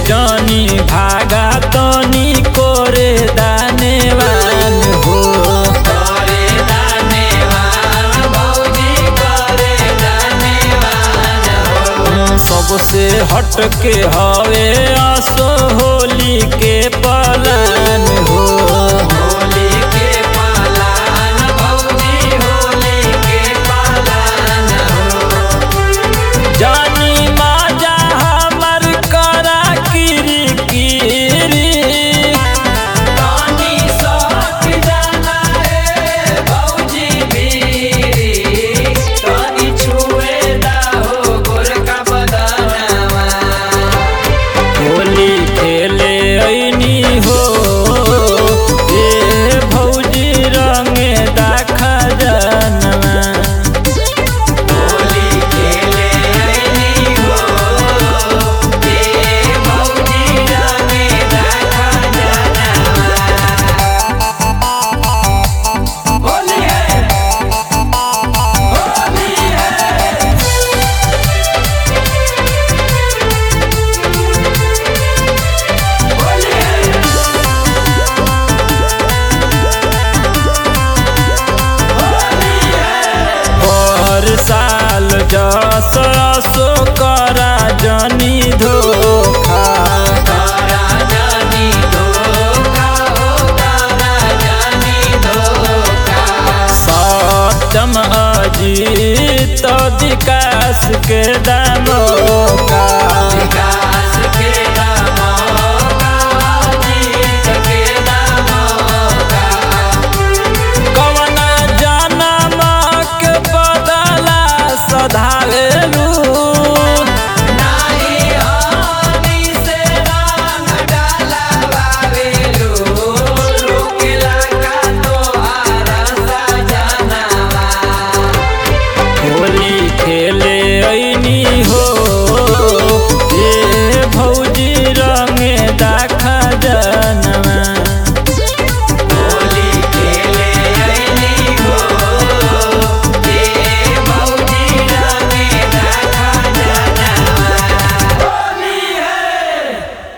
जानी भागा तनी कोरे दानेवान हो करे दानेवान भौजी करे दानेवान हो सबसे हटके हवे आसो होली के पलान हो होली के पालान भौजी होली के पालान हो जानी माजा हमर करा किरी किरी तानी साथ जाना है भौजी बीरी तानी छुए दाहो गोरका बदनवा होली खेले ऐनी हो ए भौजी रंगे दाखा जनवा होली खेले ऐनी हो ए भौजी रंगे देखा जनवा होली है होली है होली है होली है हर साल जस असो करा जनी धोखा तारा जानी धोखा हो तारा जानी धोखा सत्यम अजीत विकास के दा